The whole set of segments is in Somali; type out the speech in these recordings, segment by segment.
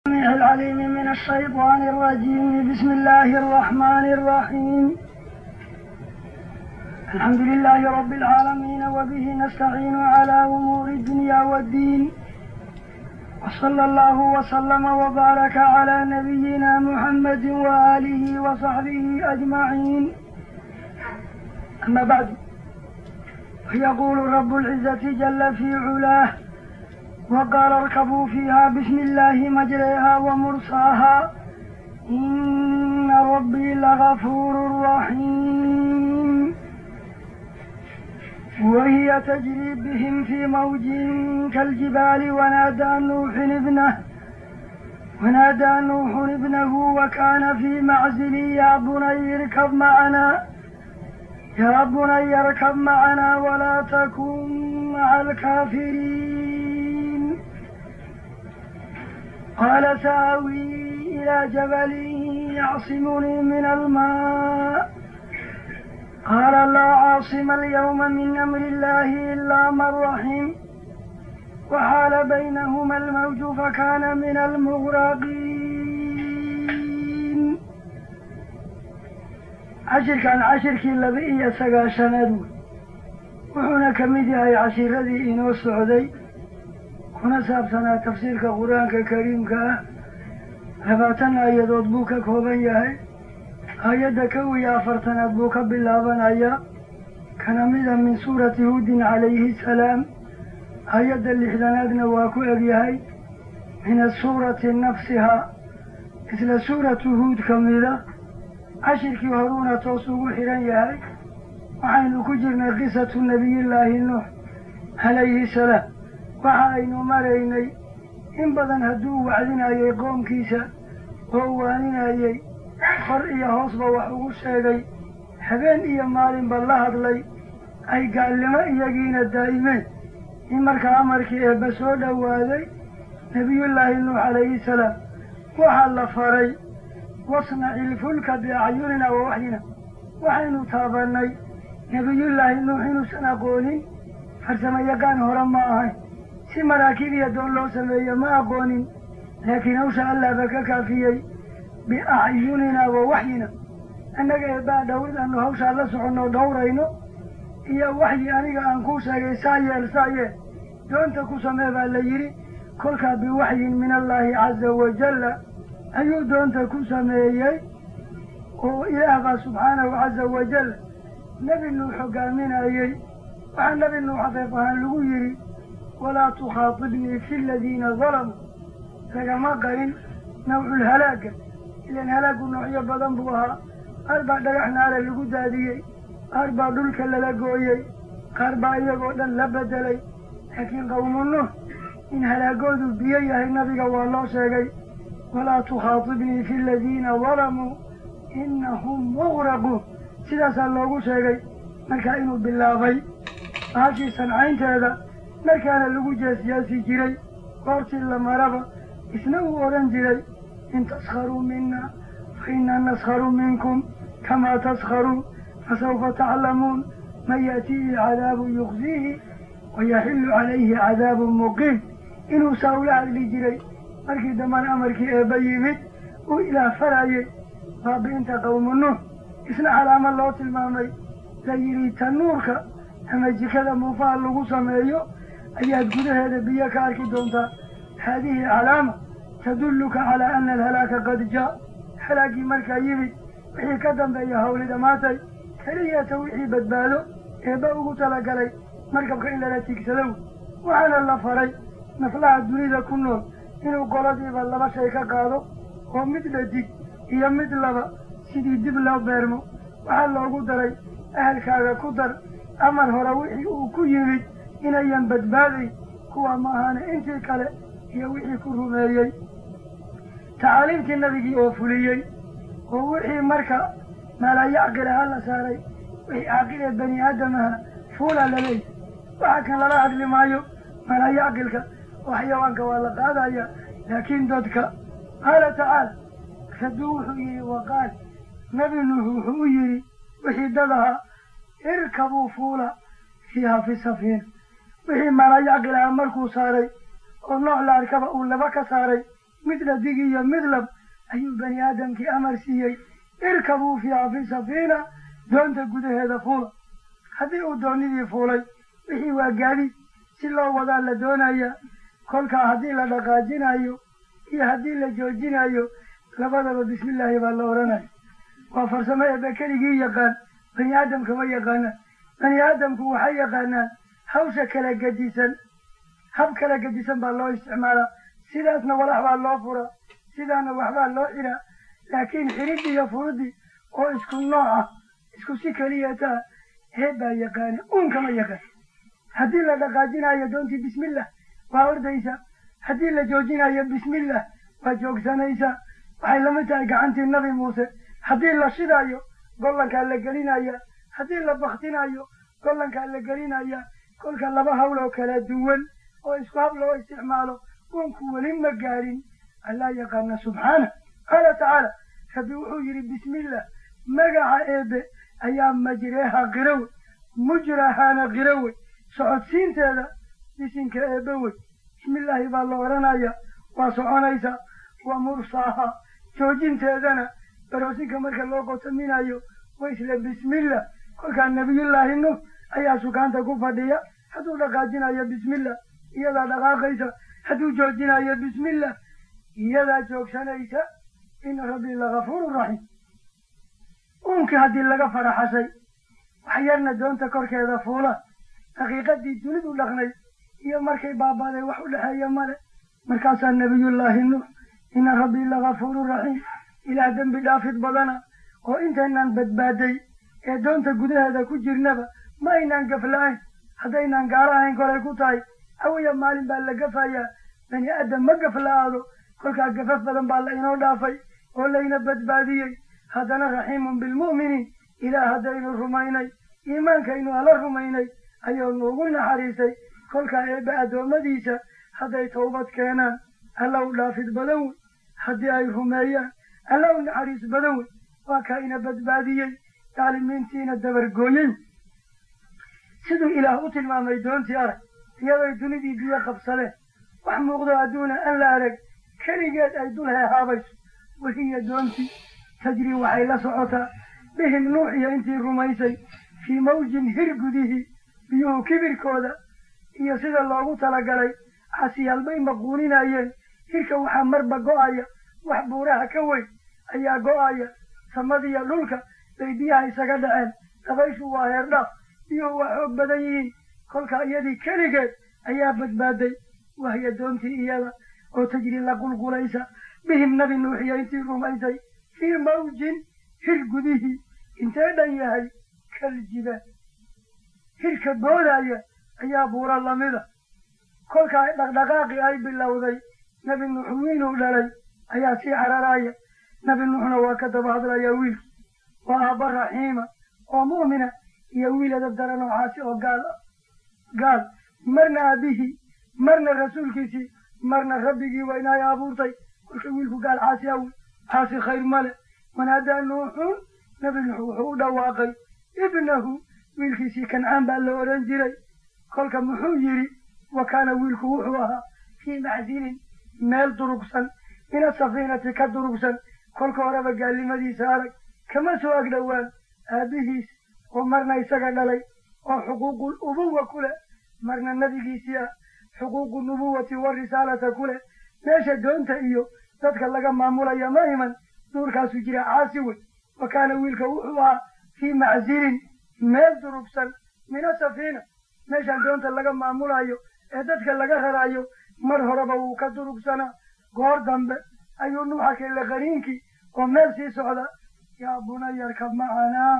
السميع العليم من الشيطان الرجيم بسم الله الرحمن الرحيم الحمد لله رب العالمين وبه نستعين على أمور الدنيا والدين وصلى الله وسلم وبارك على نبينا محمد وآله وصحبه أجمعين أما بعد فيقول رب العزة جل في علاه وقال اركبوا فيها بسم الله مجريها ومرساها إن ربي لغفور رحيم وهي تجري بهم في موج كالجبال ونادى نوح ابنه ونادى نوح ابنه وكان في معزل يا بني اركب معنا يا بني اركب معنا ولا تكن مع الكافرين قال ساوي إلى جبل يعصمني من الماء قال لا عاصم اليوم من أمر الله إلا من رحم وحال بينهما الموج فكان من المغرقين cashirkan cashirkii laba iyo sagaashanaad wey wuxuuna ka mid yahay cashiradii inoo socday kuna saabsanaa tafsiirka qur-aanka kariimka ah labaatan aayadood buu ka kooban yahay aayadda kow iyo afartanaad buu ka bilaabanayaa kana mida min suurati huudin calayhi salaam aayadda lixdanaadna waa ku egyahay min asuurati nafsihaa isla suuratu huud ka mida cashirkii horuuna toos ugu xidhan yahay waxaynu ku jirnay qisatu nebiyullaahi nuux calayhi salaam waxa aynu maraynay in badan hadduu wacdinayay qoomkiisa oo waaninayay kor iyo hoosba wax ugu sheegay habeen iyo maalinba la hadlay ay gaalnimo iyagiina daa'imeen in markaa amarkii eebba soo dhowaaday nebiyullaahi nuux calayhi salaam waxaa la faray wasnaci ilfulka biacyunina wa waxyina waxaynu taabannay nebiyullaahi nuux inuusan aqoonin farsamo yaqaan hore ma ahayn si maraakiib iyo doon loo sameeyo ma aqoonin laakiin hawsha allahba ka kaafiyey biacyunina wa waxyina annaga eebbaa dhowrid aanu hawshaa la soconno dhowrayno iyo waxyi aniga aan kuu sheegay saa yeel saa yeel doonta ku samee baa la yidhi kolkaa biwaxyin min allaahi caza wajalla ayuu doonta ku sameeyey oo ilaah baa subxaanahu caza wajal nebi nuux hogaaminayey waxaa nebi nuux afeef ahaan lagu yidhi walaa tukhaatibnii fi aladiina dalamuu lagama qarin nawculhalaaga ilan halaagu noocyo badan buu ahaa qaar baa dhagax naara lagu daadiyey qaar baa dhulka lala gooyey qaar baa iyagoo dhan la bedelay laakiin qawmu nuux in halaagoodu biyo yahay nabiga waa loo sheegay walaa tukhaatibnii fi aladiina dalamuu inahum muqraquun sidaasaa loogu sheegay markaa inuu bilaabay baashii sancaynteeda markaana lagu jeesjeesi jiray goortii la maraba isna uu odhan jiray in taskharuu mina fa innaa naskharu minkum kamaa taskharuun fasawfa taclamuun man yaatiihi cadaabun yukhziihi wayaxillu calayhi cadaabun muqiim inuu saa ula hadli jiray markii dambana amarkii eebba yimid uu ilaah farayey baabi'inta qawmu nuux isna calaamad loo tilmaamay la yidhi tanuurka ama jikada muufaha lagu sameeyo ayaad gudaheeda biyo ka arki doontaa haadihi calaama tadulluka calaa ana alhalaaka qad jaa halaagii markaa yimid wixii ka dambeeya hawli dhammaatay keliyata wixii badbaado eebba ugu talagalay markabka in lala tiigsadow waxaana la faray naflaha dunida ku nool inuu qoladiiba laba shay ka qaado oo mid dhadig iyo mid laba sidii dib loo beermo waxaa loogu daray ahalkaaga ku dar amar hore wixii uu ku yimid inayan badbaadayn kuwa ma ahaane intii kale iyo wixii ku rumeeyey tacaaliimtii nabigii oo fuliyey oo wixii marka maalayacqil aha la saaray wixii caaqil ee bani aadamahana fuulaa laleeyahy waxa kan lala hadli maayo maalayacqilka oo xayawaanka waa la qaadaya laakiin dadka qaala tacaala raduu wuxuu yidhi waqaal nebi nuux wuxuu u yidhi wixii dad ahaa irkabuu fuula fiiha fi safiina wixii maalayacqil aha markuu saaray oo nooc la arkaba uu laba ka saaray mid dhadig iyo mid lab ayuu bani aadamkii amar siiyey irkabuu fiiha fi safiina doonta gudaheeda fuula haddii uu doonidii fuulay wixii waa gaadiid si loo wadaa la doonaya kolkaa haddii la dhaqaajinayo iyo haddii la joojinayo labadaba bismillaahi baa la odhanaya waa farsamo eebe keligii yaqaan bani aadamka ma yaqaanaan bani aadamku waxay yaqaanaan hawsha kala gedisan hab kala gedisan baa loo isticmaalaa sidaasna walax baa loo furaa sidaana waxbaa loo xiraa laakiin xiridii iyo furudii oo isku nooc ah isku si keliya taa heeb baa yaqaana uunkama yaqaan haddii la dhaqaajinayo doontii bismillah waa ordaysa haddii la joojinayo bismillah waa joogsanaysa waxay lamid tahay gacantii nabi muuse haddii la shidaayo gollankaa la gelinaya haddii la baktinayo gollankaa la gelinaya kolka laba hawl oo kala duwan oo isku hab loo isticmaalo uunku weli ma gaarin allaa yaqaana subxaana qaala tacaala rabbi wuxuu yidhi bismillah magaca eebe ayaa majreeha qirawe mujrahaana qirawe socodsiinteeda bisinka eebe wey bismillaahi baa la odhanaya waa soconaysa wa mursaaha joojinteedana baroosinka marka loo qotaminayo wa isla bismillah kolkaa nabiyullaahi nuux ayaa sukaanta ku fadhiya hadduu dhaqaajinayo bismillah iyadaa dhaqaaqaysa hadduu joojinayo bismillah iyadaa joogsanaysa ina rabbii lagafuurun raxiim uunkii haddii laga faraxashay wax yarna doonta korkeeda fuula daqiiqadii dunidu dhaqnay iyo markay baabaaday wax u dhexeeya male markaasaa nabiyullaahi nuux ina rabbii lagafuurun raxiim ilaah dembi dhaafid badana oo intaynaan badbaaday ee doonta gudaheeda ku jirnaba ma aynaan gafla-ayn haddaynaan gaaro ahayn kolay ku tahay awaya maalin baa la gafayaa bani aadam ma gafla-aado kolkaa gafaf badan baa la inoo dhaafay oo layna badbaadiyey haddana raxiimun bilmu'miniin ilaah haddaynu rumaynay iimaankaynu ala rumaynay ayuu nuugu naxariistay kolkaa eebbe addoommadiisa hadday tawbad keenaan alla u dhaafid badan wey haddii ay rumeeyaan alla u naxariis badan wey waa kaa ina badbaadiyey daalimiintiina dabargooyey siduu ilaah u tilmaamay doontii arag iyaday dunidii biyo qabsadeen wax muuqdo adduuna an la arag keligeed ay dul heehaabayso wahiya doontii tajrii waxay la socotaa bihim nuux iyo intii rumaysay fii mawjin hir gudihii biyuhu kibirkooda iyo sida loogu talagalay casiyaalbay maquuninayeen hirka waxaa marba go'aya wax buuraha ka weyn ayaa go'aya samadiyo dhulka bay biyaha isaga dhaceen dabayshu waa heerdhaaf biyuhu waa xoog badan yihiin kolka iyadii keligeed ayaa badbaaday wahya doontii iyada oo tajri la qulqulaysa bihim nabi nuuxiyo intii rumaysay fii mawjin hir gudihii intee dhan yahay kaljibaal hirka boodaya ayaa buura lamida kolkaa dhaqdhaqaaqii ay bilowday nabi nuux wiiluu dhalay ayaa sii cararaya nabi nuuxna waa ka daba hadlaya wiilkii waa aabba raxiima oo mu'mina iyo wiil adab dara noocaasi oo gaal ah gaal marna aabihii marna rasuulkiisii marna rabbigii waa inay abuurtay kolka wiilku gaal caasi awi caasi khayr male wanaadaa nuuxun nabi nuux wuxuu u dhawaaqay ibnahu wiilkiisii kancaan baa la odhan jiray kolka muxuu yidhi wa kaana wiilku wuxuu ahaa fii maxsilin meel durugsan min asafiinati ka durugsan kolka horeba gaalnimadiisa arag kama soo agdhowaan aabihiis oo marna isaga dhalay oo xuquuqul ubuwa ku leh marna nebigiisii ah xuquuqu nubuwati warisaalata ku leh meesha doonta iyo dadka laga maamulaya ma iman duurkaasu jira caasi wey wa kaana wiilka wuxuu ahaa fii macsilin meel durugsan min asafiina meeshaan doonta laga maamulayo ee dadka laga rarayo mar horeba wuu ka durugsanaa goor dambe ayuu nuuxa kele qaniinkii oo meel sii socda yaa bunayarka macanaa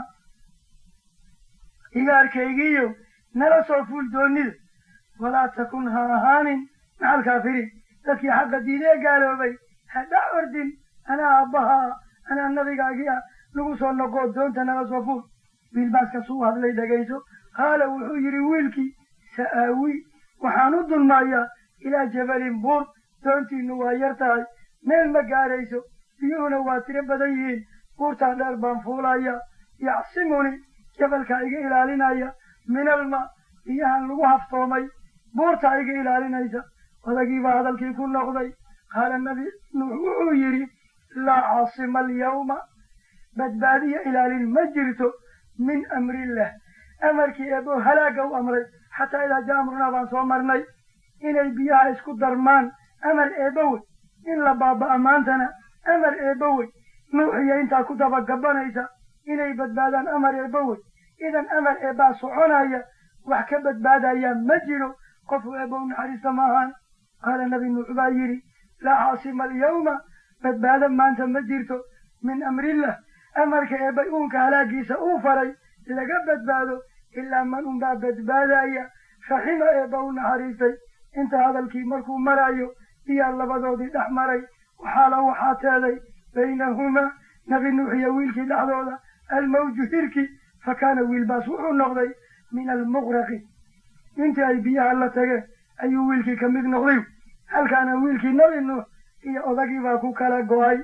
igaarkaygiiyo nala soo fuul doonida walaa takun ha ahaanin maca alkaafiriin dadkii xaqa diidee gaaloobay ha dhex ordin anaa aabbahaa anaa nabigaagii ah lagu soo noqoo doonta nala soo fuul wiilbaaska suu hadlay dhegayso qaala wuxuu yidhi wiilkii sa'aawi waxaan u dulmaayaa ilaa jabalin buur doontiinu waa yar tahay meel ma gaarayso biyuhuna waa tiro badan yihiin buurtaa dheer baan fuulaya yacsimuni jabalkaa iga ilaalinaya min alma biyahan lagu haftoomay buurtaa iga ilaalinaysa odagiibaa hadalkii ku noqday qaala nabi nuux wuxuu yidhi laa caasima alyawma badbaadiya ilaalin ma jirto min amrillah amarkii eebo halaaga u amray xataa idaa jaa amrunaa baan soo marnay inay biyaha isku darmaan amar eebowey in la baaba'a maantana amar eebowey nuuxiyo intaa ku dabagabanaysa inay badbaadaan amar eebowey idan amar eebbaa soconaya wax ka badbaadaya ma jiro qofu eebbow naxariista ma ahaan qaala nabi nuux baa yidhi laa caasima alyawma badbaado maanta ma jirto min amrillah amarka eebbay uunka halaagiisa uu faray laga badbaado ilaa man unbaa badbaadaya raxima eebba u naxariistay inta hadalkii markuu marayo iyaa labadoodii dhex maray waxaala waxaa teeday baynahumaa nabi nuux iyo wiilkii dhexdooda almawju hirki fa kaana wiilbaas wuxuu noqday min almuqraqi intii ay biyaha la tageen ayuu wiilkii ka mid noqday halkaana wiilkii nabi nuux iyo odagii baa ku kala go'ay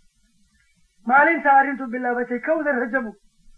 maalintaa arrintu bilaabatay kawda rajabu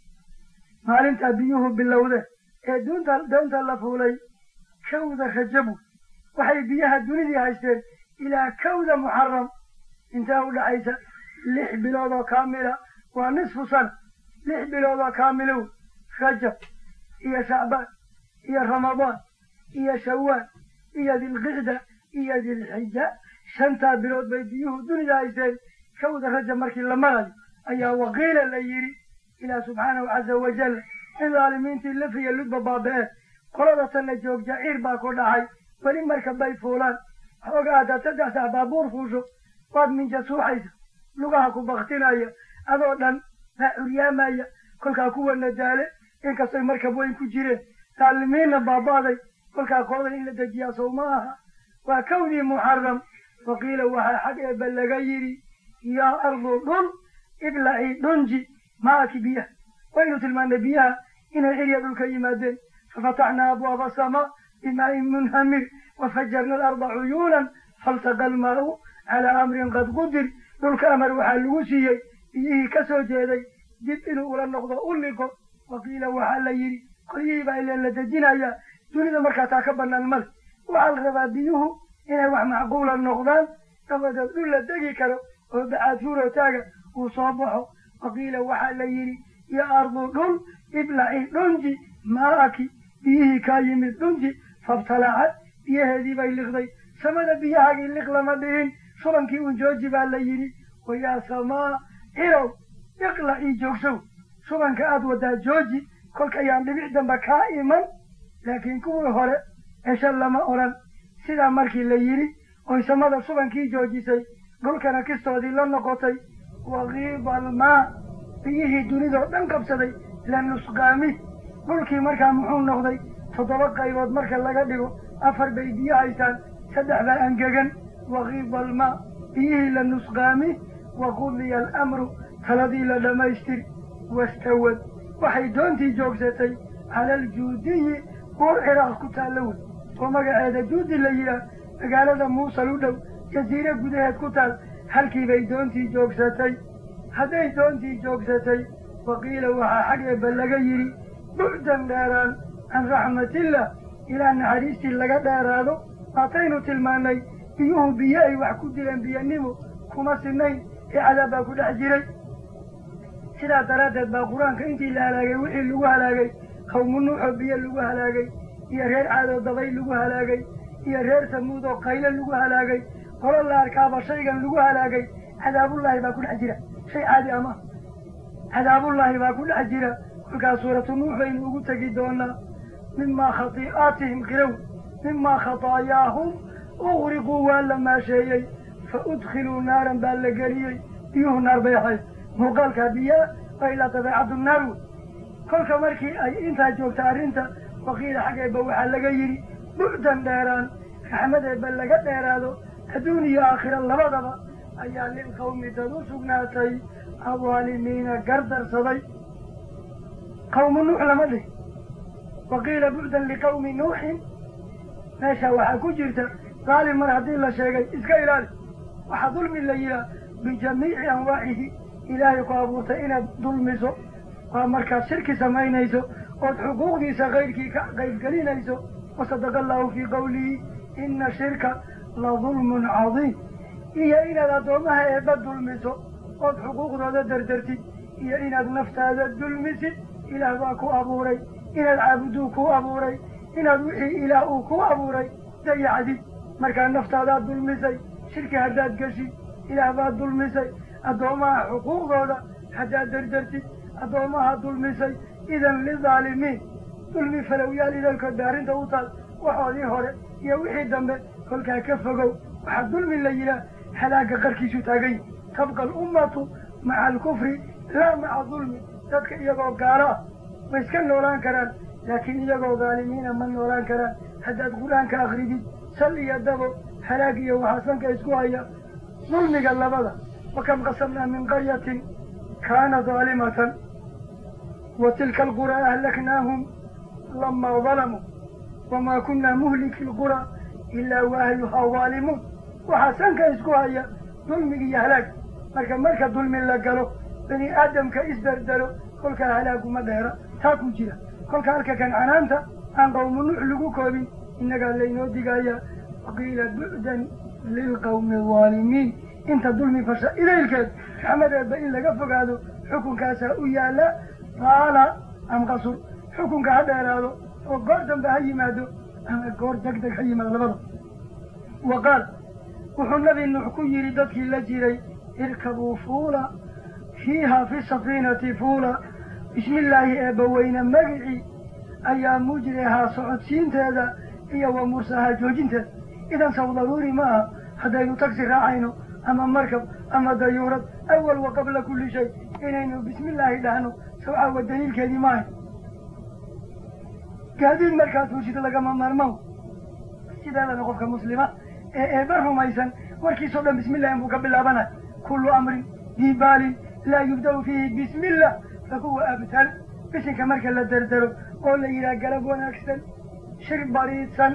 maalintaa biyuhu bilowde ee duunta doonta la fuulay kawda rajabu waxay biyaha dunidii haysteen ilaa kawda muxaram intee u dhaxaysa lix bilood oo kaamila waa nisfu sana lix bilood oo kaamilow rajab iyo shacbaan iyo ramadaan iyo shawaal iyo dilqicda iyo dilxija shantaa bilood bay biyuhu dunida haysteen kawda rajab markii la marayo ayaa waqiila la yidhi ilaah subxaanahu caza wajal in dhaalimiintii lafiya ludba baaba-een qolada tanna joog jaciir baa ku dhacay weli marka bay fuulaan xooga haddaad saddex sax baabuur fuusho waad minja suuxaysa lugaha ku baktinaya adoo dhan baa curyaamaya kolkaa kuwana daale inkastoy markab weyn ku jireen dhaalimiinna baaba'day kolkaa koodan in la dejiyaa sow ma aha waa kawdii muxaram waqiila waxaa xag eebba laga yidhi yaa ardu dhul iblaci dhunji maaki biyaha waynu tilmaanay biyaha inay xilya dhulka yimaadeen fafataxnaa abwaaba asamaa bimaa'in munhamir wafajarna alarda cuyuunan faltaqa almaa'u calaa amrin qad qudir dhulka amar waxaa lagu siiyey biyihii ka soo jeeday dib inuu ula noqdo u liqo waqiila waxaa la yidhi qolyihii baa ileen la dejinayaa dunida markaa taa ka bannaan male waxaa la rabaa biyuhu inay wax macquula noqdaan dabadeed dhul la degi karo oo bacaad fuuro taaga uu soo baxo waqiila waxaa la yidhi yaa ardu dhul iblaci dhunji maa'aki biyihii kaa yimid dhunji fabtalacad biyaheedii bay liqday samada biyahaagii liq lama dhihin shubankii un jooji baa la yidhi wayaa samaa cirow iqlacii joogsow shubanka aad wadaa jooji kolka ayaan dhibic damba kaa iman laakiin kuwii hore esha lama odhan sidaa markii la yidhi oy samada shubankii joojisay dhulkana kistoodii la noqotay wakiiba almaa biyihii dunidoo dhan qabsaday la nusqaami dhulkii markaa muxuu noqday toddoba qaybood marka laga dhigo afar bay biyo haystaan saddex baa angegan wakiiba almaa biyihii la nusqaami waqudiya alamru taladii la dhammaystir wastawad waxay doontii joogsatay cala aljuudiyi buur ciraaq ku taalla wey oo magaceeda juudi la yidhaah magaalada muusal u dhow jasiire gudaheed ku taal halkii bay doontii joogsatay hadday doontii joogsatay waqiila waxaa xag eebba laga yidhi bucdan dheeraan can raxmatillah ilaa naxariistii laga dheeraado waataynu tilmaanay biyuhu biyo ay wax ku dileen biyanimo kuma sinayn ee cadaab baa ku dhex jiray sidaa daraaddeed baa qur-aanka intii la halaagay wixii lagu halaagay qawmu nuuxoo biyo lagu halaagay iyo reer caadoo dabay lagu halaagay iyo reer samuud oo qayle lagu halaagay qolo la arkaaba shaygan lagu halaagay cadaabullaahi baa ku dhex jira shay caadi ama cadaabullaahi baa ku dhex jira kolkaas suuratu nuux baynu ugu tegi doonaa mimaa khatii'aatihim qirow mimaa khataayaahum uqriquu waa la maasheeyey fa udkhiluu naaran baa la geliyey biyuhu naar bay ahayd muuqaalkaa biyaa waa ilaa dabeecaddu naar wey kolka markii ay intaa joogta arrinta waqiila xaggeeba waxaa laga yidhi bucdan dheeraan raxmadeeba laga dheeraado adduun iyo aakhira labadaba ayaa lilqawmi dad u sugnaatay adaalimiina gardarsaday qawmu nuux lama dhih waqiila bucdan liqawmi nuuxin meesha waxaa ku jirta daalim mar haddii la sheegay iska ilaali waxaa dulmi la yidhaah bijamiici anwaacihi ilaahay ku abuurtay inaad dulmiso waa markaad shirki samaynayso ood xuquuqdiisa kayrkii ka qaybgelinayso wasadaqa allahu fii qawlihi ina shirka la dulmun cadiim iyo inaad addoommaha eebba dulmiso ood xuquuqdooda dardartid iyo inaad naftaada dulmisid ilaah baa ku abuuray inaad caabuduu ku abuuray inaad wixii ilaah uu ku abuuray dayacdid markaa naftaadaad dulmisay shirki haddaad geshid ilaah baad dulmisay addoommaha xuquuqdooda haddaad dardartid addoommaha dulmisay idan lidaalimiin dulmi falowyaal idalkood ba arrinta u taal waxoodii hore iyo wixii dambe kolkaa ka fogow waxaa dulmi la yidhaah halaagga qarkiisu taagan yahi tabqa alummatu maca alkufri laa maca dulmi dadka iyagoo gaalo ah way iska noolaan karaan laakiin iyagoo daalimiina ma noolaan karaan haddaad qur-aanka akridid sal iyo dabo halaag iyo waxaa sanka isku haya dulmiga labada wakam qasamnaa min qaryatin kaana daalimatan wa tilka alquraa ahlaknaahum lamaa dalamuu wamaa kunaa muhliki lquraa ilaa wa ahluhaa daalimuun waxaa sanka isku haya dulmiga iyo halaag marka marka dulmi la galo bani aadamka isdardaro kolkaa halaaguma dheera taa ku jira kolka halka kan canaanta aan qawmu nuux lagu koobin innagaa laynoo digayaa waqiila bu'dan lilqawmi alظaalimiin inta dulmi fasha idaylkeed raxmadeedba in laga fogaado xukunkaasaa u yaalla qaala am qasur xukunka ha dheeraado oo goor dambe ha yimaado ama goor deg deg ha yimaado labada wa qaal wuxuu nabi nuux ku yidhi dadkii la jiray irkabuu fuula fiiha fi safiinati fuula bismi illaahi eebbaweyne magicii ayaa mujrihaa socodsiinteeda iyo wa mursahaa joojinteeda idan saw daruuri ma aha haddaynu tagsi raacayno ama markab ama dayuurad awal wa qabla kulli shay inaynu bismi illaahi dhahno sawcaawa daliilkeedii maahay gaadiid markaad fuushida lagama maarmaan sideedana qofka muslima ee eeba rumaysan warkiisoo dhan bismi illahi buu ka bilaabanay kullu amrin dibaalin laa yubda'u fiihi bismi illah fahuwa abtal bisinka marka la dardaro oo la yidhaha galab wanaagsan shir bariidsan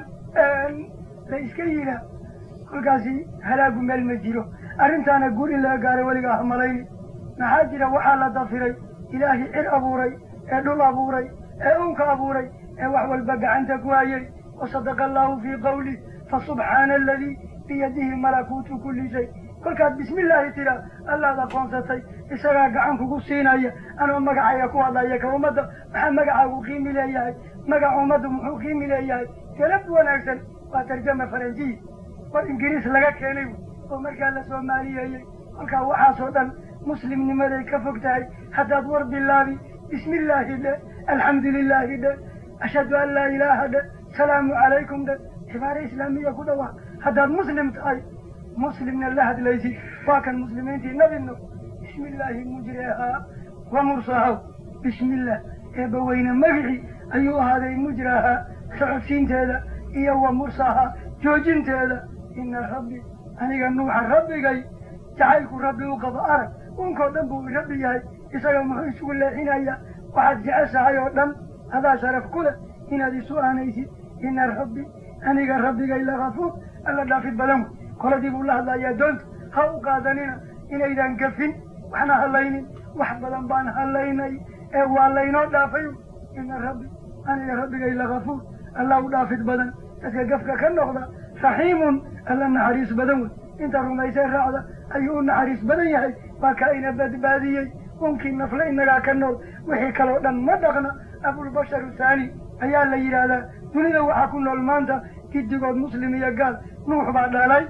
la iska yidhaah kolkaasi halaagu meel ma jiro arrintaana guur in laga gaaro weliga ahmalayni maxaa jira waxaa la dafiray ilaahii cir abuuray ee dhul abuuray ee unka abuuray ee wax walba gacanta ku hayay wasadaqa allahu fii qawlih fasubxaana aladii biyadihi malakuutu kulli shay kolkaad bismi illaahi tiraa allaad aqoonsatay isagaa gacan kugu siinaya anoo magacayga ku hadlaya ka ummadda maxaa magacaagu qiimi leeyahay magaca ummaddu muxuu qiimi leeyahay galab wanaagsan waa tarjama faranjiyi war ingiriis laga keenay oo markaa la soomaaliyeeyey kolkaa waxaasoo dhan muslimnimaday ka fog tahay haddaad war bilaabi bismi illaahi dhe alxamdu lilaahi dhe ashhadu an laa ilaaha dhe salaamu calaykum dhe cibaare islaamiya ku dhawaaq haddaad muslim tahay muslimna la hadlaysid waa kan muslimiintii nabino bismi illaahi mujrehaa wa mursahaw bismi illah eebbaweyne magicii ayuu ahaaday mujrahaa socodsiinteeda iyo wa mursahaa joojinteeda ina rabbi aniga nuuxa rabbigay jacaylku rabbi u qabo arag unkoo dhan buu rabbi yahay isaga muxuu isugu leexinaya waxaad jeceshahay oo dhan adaa sharaf ku leh inaad isu aanaysid ina rabbi aniga rabbigay lakafuur alla dhaafid badan wey koladii buu la hadlayaa doonta ha u qaadanina inaydan gafin waxna hadlaynin wax badan baan hadlaynay ee waa laynoo dhaafay ina rabbi aniga rabbigay lakafuur alla u dhaafid badan dadka gafka ka noqda raxiimun alla naxariis badan wey inta rumaysay raacda ayuu u naxariis badan yahay waa ka ina badbaadiyey unkii nafle inagaa ka nool wixii kaloo dhan ma dhaqna abulbasharu thaani ayaa la yidhaahdaa dunida waxaa ku nool maanta giddigood muslim iyo gaal nuux baa dhalay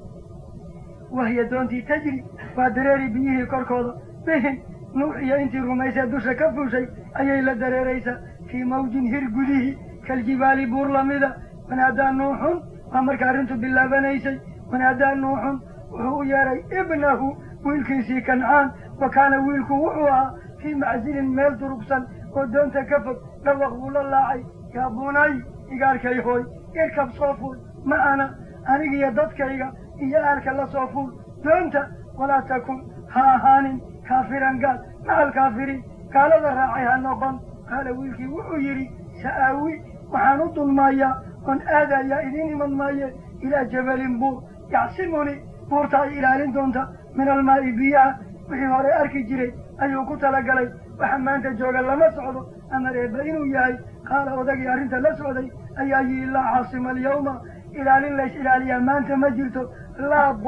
wahya doontii tajri waa dareeri biyihii korkooda bihin nuux iyo intii rumaysee dusha ka fuushay ayay la dareeraysaa fii mawjin hir gudihii kaljibaali buur lamida wanaadaa nuuxun waa marka arrintu bilaabanaysay wanaadaa nuuxun wuxuu u yeedhay ibnahu wiilkiisii kancaan wa kaana wiilku wuxuu ahaa fii macsilin meel durugsan oo doonta ka fog dhawaq buu la laacay yaa bunay igaarkay hooy irkab soo fuul ma ana anigiyo dadkayga iyo aalka la soo fuul doonta walaa takun ha ahaanin kaafiran gaal maca alkaafiriin gaalada raacay ha noqon qaala wiilkii wuxuu yidhi sa'aawi waxaan u dulmaayaa oon aadayaa idiin iman maaye ilaa jabalin buur yacsimuni buurta ay ilaalin doonta min almaa'i biyaha wixii hore arki jiray ayuu ku talagalay waxa maanta jooga lama socdo amar eebba inuu yahay qaala odagii arrinta la socday ayaa yihi laa caasima alyawma ilaalin lays ilaaliyaa maanta ma jirto laa buur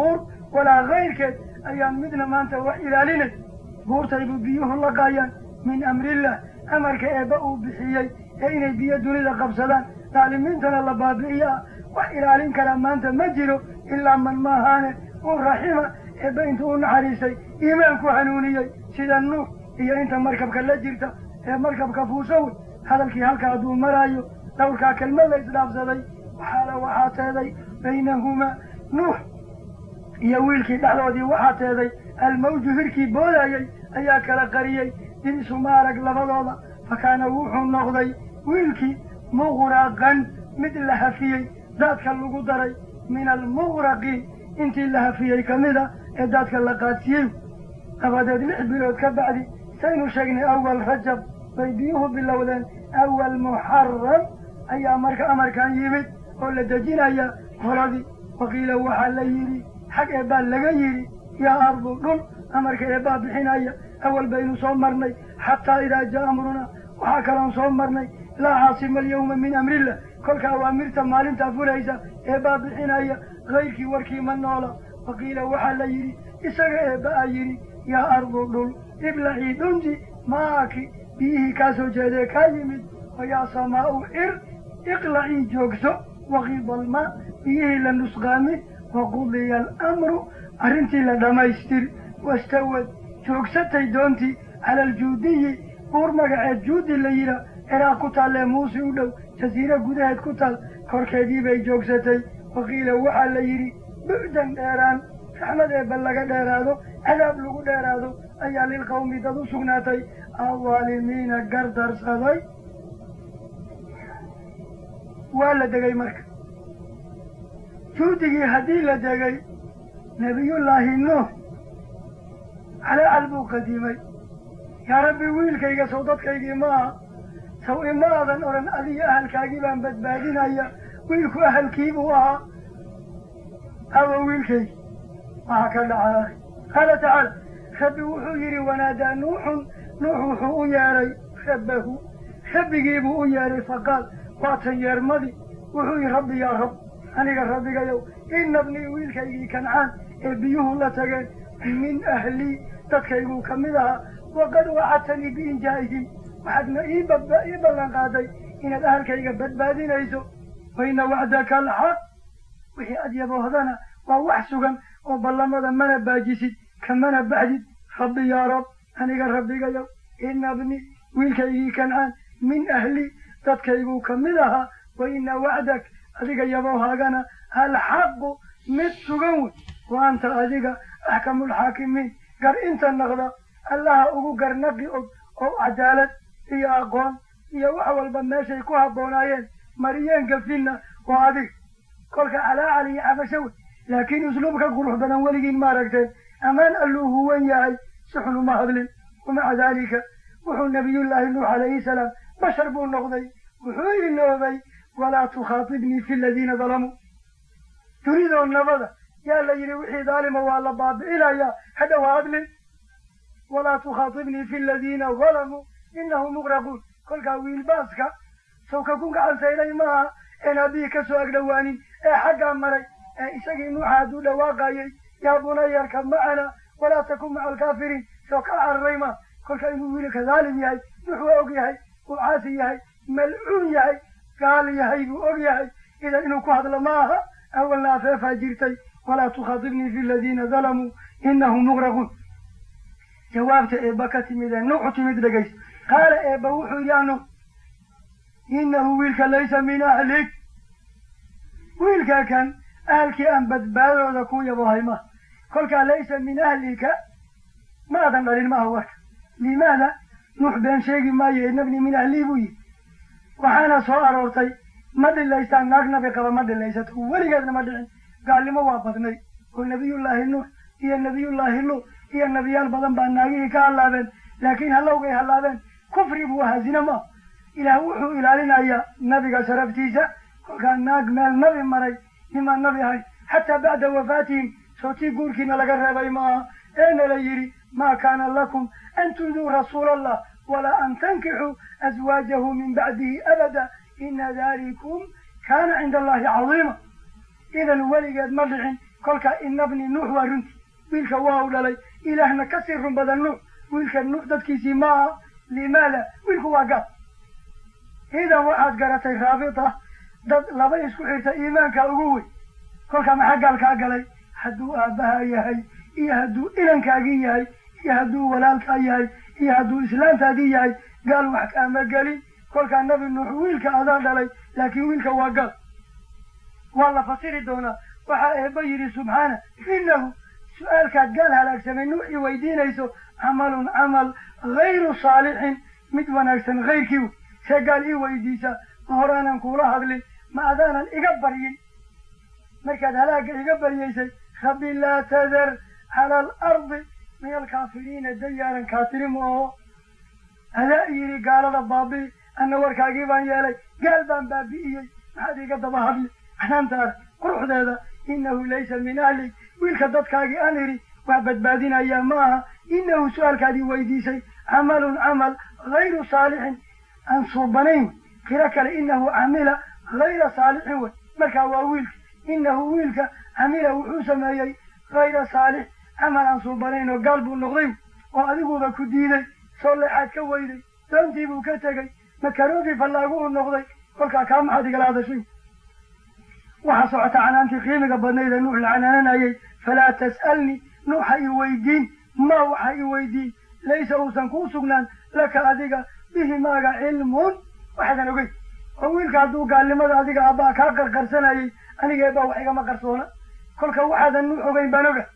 walaa kayrkeed ayaan midna maanta wax ilaalinay buurtaybu biyuhu laqaayaan min amrillah amarka eebba uu bixiyey ee inay biyo dunida qabsadaan daalimiintana la baabi'iyo ah wax ilaalin karaa maanta ma jiro ilaa man maahaane uu raxima eebba intuu u naxariistay iimaanku hanuuniyey sida nuux iyo inta markabka la jirta ee markabka fuusawe hadalkii halka hadduu maraayo dhowrkaa kelmad la isdhaafsaday waxaala waxaa teeday baynahumaa nuux iyo wiilkii dhexdoodii waxaa teeday almawju hirkii boodayey ayaa kala qariyey dib isuma arag labadooda fa kaana wuxuu noqday wiilkii muqraqan mid la hafiyey daadka lagu daray min almuqraqiin intii la hafiyey ka mid a ee daadka la qaadsiiyey dabadeed lix bilood ka bacdi saynu sheegnay awal rajab bay biyuhu bilowdeen awal muxaram ayaa marka amarkan yimid oo la dejinaya horadii waqiila waxaa la yidhi xag eebbaa laga yidhi yaa ardu dhul amarka eebbaa bixinaya awal baynu soo marnay xataa idaa jaa amruna waxaa kaloon soo marnay laa caasima alyawma min amrillah kolka awaamirta maalintaa fulaysa eebbaa bixinaya kayrkii warkii ma noola waqiila waxaa la yidhi isaga eebba a yidhi yaa ardu dhul iblacii dhunti maaki biyihii kaa soo jeedee kaa yimid oo yaa samaa'u cir iqlacii joogso waqiida almaa biyihii la nusqaami waqudiya alamru arrintii la dhammaystir wastawad joogsatay doontii cala aljuudiyi buur magaceed juudi la yidhaa ciraaq ku taallee muusi u dhow jasiiro gudaheed ku taal korkeedii bay joogsatay waqiila waxaa la yidhi bucdan dheeraan raxmad eebba laga dheeraado cadaab lagu dheeraado ayaa lilqawmi dad u sugnaatay aldaalimiina gardarsaday waa la degay marka juudigii haddii la degay nebiyullaahi nuux calaacal buu qadiimay yaa rabbi wiilkayga sow dadkaygii ma aha saw ima aadan odhan adiga ahalkaagii baan badbaadinaya wiilku ahalkii buu ahaa awa wiilkaygi waxaa ka dhacay qaala tacaala rabbi wuxuu yidhi wanaadaa nuuxun nuux wuxuu u yeedhay rabbahu rabbigiibuu u yeedhay faqaal waatan yeermadii wuxuu yihi rabbi yaa rab aniga rabbigayow ina bnii wiilkaygii kancaan ee biyuhu la tageen min ahlii dadkayguu ka mid ahaa waqad wacadtanii biinjaa'ihim waxaadna ii baba ii ballan qaaday inaad ahalkayga badbaadinayso waina wacdaka alxaq wixii aad yaboohdana waa wax sugan oo ballamada mana baajisid kamana baxdid rabbi yaa rab aniga rabbigayow ina bni wiilkaygii kancaan min ahlii dadkayguu ka mid ahaa wa ina wacdak adiga yaboohaagana alxaqu mid sugan wey wa anta adiga axkamulxaakimiin gar inta naqda allaha ugu garnaqi og oo cadaalad iyo aqoon iyo wax walba meeshay ku habboonaayeen mariyeenka finna waa adig kolka calaacal iyo cabasho wey laakiin usluubka qurux badan weligiin ma aragteen ammaan alluu huwan yahay si xun uma hadlin wamaca daalika wuxuu nabiyullaahi nuux calayhi salaam bashar buu noqday wuxuu iloobay walaa tukhaatibnii fi aladiina dalamuu dunidoo nabada yaa la yidhi wixii daalima waa la baabi'inayaa hadhow ha hadlin walaa tukhaatibnii fi aladiina dalamuu inahum muqraquun kolkaa wiilbaaska sawka ku gacansaynay maaha een haddii ka soo agdhowaanin ee xaggaa maray ee isagii nuuxa hadduu dhawaaqayay yaa bunayarka macana walaa takun maca alkaafiriin soo ka cararay maa kolka inuu wiilka daalim yahay nuux waa og yahay uu caasi yahay malcuun yahay gaal yahay buu og yahay idan inuu ku hadlo ma aha awalna afeefaa jirtay walaa tukhaatibnii fi aladiina dalamuu inahum muqraquun jawaabta eebba ka timid ee nuuxu timid dhegayso qaala eebba wuxuu yidhi anu inahu wiilka laysa min ahlik wiilka kan ahalkii aan badbaadooda ku yabohay maha kolkaa laysa min ahlika ma adan dhalin maaha warka limaada nuux been sheegi maayo inabni min ahlii buu yihi waxaana soo aroortay ma dhilaystaan naag nabi qaba ma dhilaysato weligeedna ma dhicin gaalnimo waa badnay oo nebiyullaahi nuux iyo nebiyullaahi luut iyo nebiyaal badan baa naagihii ka hallaabeen laakiin hallowgay hallaabeen kufri buu ahaa zine maaha ilaah wuxuu ilaalinayaa nabiga sharaftiisa kolkaa naag meel nabi maray nimaan nabi ahayn xataa bacda wafaatihim sootii guurkiina laga reebay maaha eena la yidhi maa kaana lakum an tuduu rasuula allah walaa an tankixuu aswaajahu min bacdihi abada ina dalikum kaana cinda allahi cadiima idan weligeed ma dhicin kolka inabni nuux waa runtii wiilka waa u dhalay ilaahna kasii run badan nuux wiilka nuux dadkiisii ma aha limaada wiilku waa gaal idan waxaad garatay raabita dad laba isku xirta iimaanka ugu weyn kolka maxaa gaalkaa galay hadduu aabbaha yahay iyo hadduu inankaagii yahay iyo hadduu walaalkaa yahay iyo hadduu islaantaadii yahay gaal wax kaama gelin kolkaa nabi nuux wiilka adaan dhalay laakiin wiilka waa gaal waa la fasiri doonaa waxaa eebba yidhi subxaana innahu su-aalkaad gaal halaagsamay nuuxii weydiinayso camalun camal hayru saalixin mid wanaagsan hayrkii wey see gaal ii weydiisa ma horaanan kuula hadlin ma adaanan iga baryin markaad halaagga iga baryaysay rabbi laa tadar cala alardi min alkaafiriina dayaaran kaatiri ma oho adaa yidhi gaalada baabi'i anna warkaagii baan yeelay gaal baan baabi'iyey maxaad iga daba hadli canaantaas quruxdeeda innahu laysa min ahlik wiilka dadkaagii aan idhi wax badbaadinayaa ma aha innahu su-aalkaadii weydiisay camalun camal hayru saalixin aan suubanayn wey kiro kale innahu camila hayra saalixin wey markaa waa wiilka innahu wiilka camila wuxuu sameeyey hayra saalix camal aan suubanayn oo gaal buu noqday oo adiguba ku diiday soo leexaad ka weyday doontii buu ka tegey makaroogii fallaagu uu noqday kolkaa kaa maxaad igala hadashay waxaa socota canaantii qiimiga badnayd ee nuux la canaananayay falaa tas'alnii nuuxa i weydiin maa waxa i weydiin laysa uusan kuu sugnaan laka adiga bihi maaga cilmun waxaadan ogeyn oo wiilka hadduu gaalnimada adiga abbaa kaa qarqarsanayay aniga eebaa wax igama qarsoona kolka waxaadan nuux ogeyn baan oga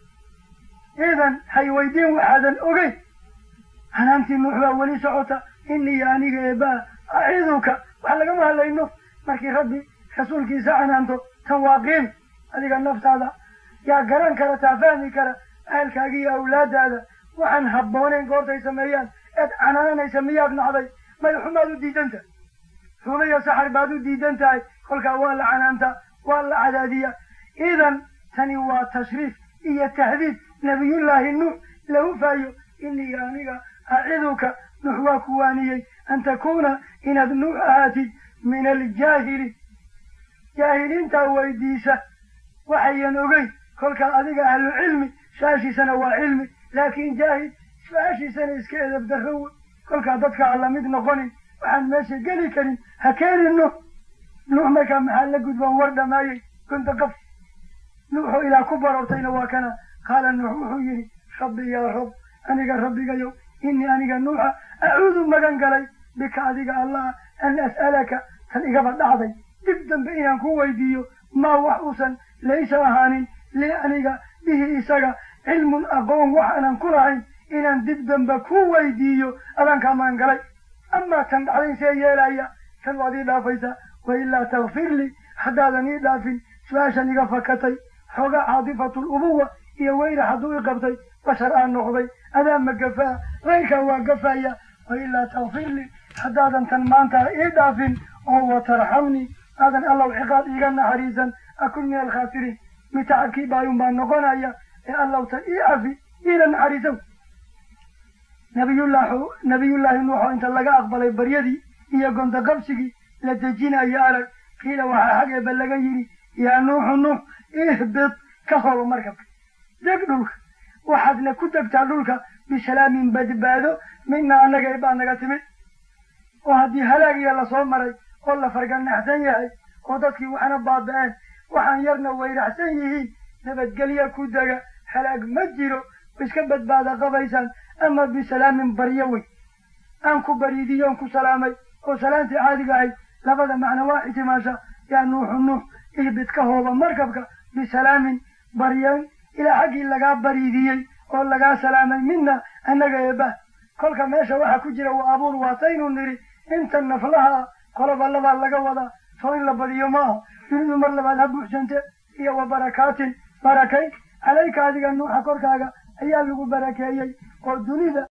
idan hay weydiin waxaadan ogeyn canaantii nuux baa weli socota inii aniga eebaa aciduka wax lagama hadlayno markii rabbi rasuulkiisa canaanto tan waa qiimi adiga naftaada yaa garan kara taa fahmi kara ahalkaagi iyo awlaadaada waxaan habbooneyn goortay sameeyaan eed canaananaysa miyaad nacday may xumaad u diidan tahay xumo iyo saxar baad u diidan tahay kolkaa waa la canaantaa waa la cadaadiyaa idan tani waa tashriif iyo tahdiid nabiyullaahi nuux la hufaayo inii aniga aciduka nuux waa ku waaniyey an takuuna inaad nuux ahaatid min aljaahiliin jaahiliintaa weydiisa waxayan ogeyn kolkaa adiga ahlu cilmi su-aashiisana waa cilmi laakiin jaahil su-aashiisana iska edab darro wey kolkaa dadka aan lamid noqonin waxaan meesha geli karin ha keenin nuux nuux markaa maxaa la gudboon war dhamaayey gunta qaf nuuxoo ilaa ku barortayna waa kana qaala nuux wuxuu yidhi rabbi yaa rab aniga rabbigayow inii aniga nuuxa acuudu magan galay bika adiga allah an as'alaka tan igaba dhacday dib dambe inaan ku weydiiyo maa wax uusan laysa ahaanin lii aniga bihi isaga cilmun aqoon wax aanan ku lahayn inaan dib dambe ku weydiiyo adaan kaa magan galay amaa tan dhacday see yeelaya tan waad ii dhaafaysaa wa ilaa takfir lii haddaadan ii dhaafin su-aashan iga fakatay xoogaa caadifatul ubuwa iyo weyra hadduu i qabtay bashar aan noqday adaa ma gafaa reyrkaa waa gafaya wa ilaa takfir lii haddaadan tan maanta ii dhaafin oo watarxamnii aadan allow ciqaab iiga naxariisan akun min alkhaasiriin mid tacabkii baayun baa noqonaya ee allow tan ii cafi iina naxariisow nabiyullah nabiyullaahi nuuxoo inta laga aqbalay baryadii iyo gonta qabsigii la dejinayo arag qiila waxaa xag eeba laga yidhi yaa nuuxu nuux ihbid ka holo markabka deg dhulka waxaadna ku degtaa dhulka bisalaamin badbaado mina annaga eebaa naga timid oo haddii halaagiya lasoo maray oo la farganaxsan yahay oo dadkii waxna baaba-een waxaan yarna wayraxsan yihiin nabadgelya ku dega halaag ma jiro iska badbaada qabaysaan ama bisalaamin baryo wey aan ku bariidiyoon ku salaamay oo salaantii caadiga ahayd labada macno waa ixtimaasha yaa nuuxu nuux ihbid ka hooba markabka bisalaamin baryan ilaa xaggii lagaa bariidiyey oo lagaa salaamay mina annaga eebah kolka meesha waxaa ku jira waa abuur waataynu nidhi inta naflaha ah qoloba labaa laga wadaa soo in la badiyo ma aha dunidu mar labaad ha buuxsante iyo wa barakaatin barakayn calayka adiga nuuxa korkaaga ayaa lagu barakeeyey oo dunida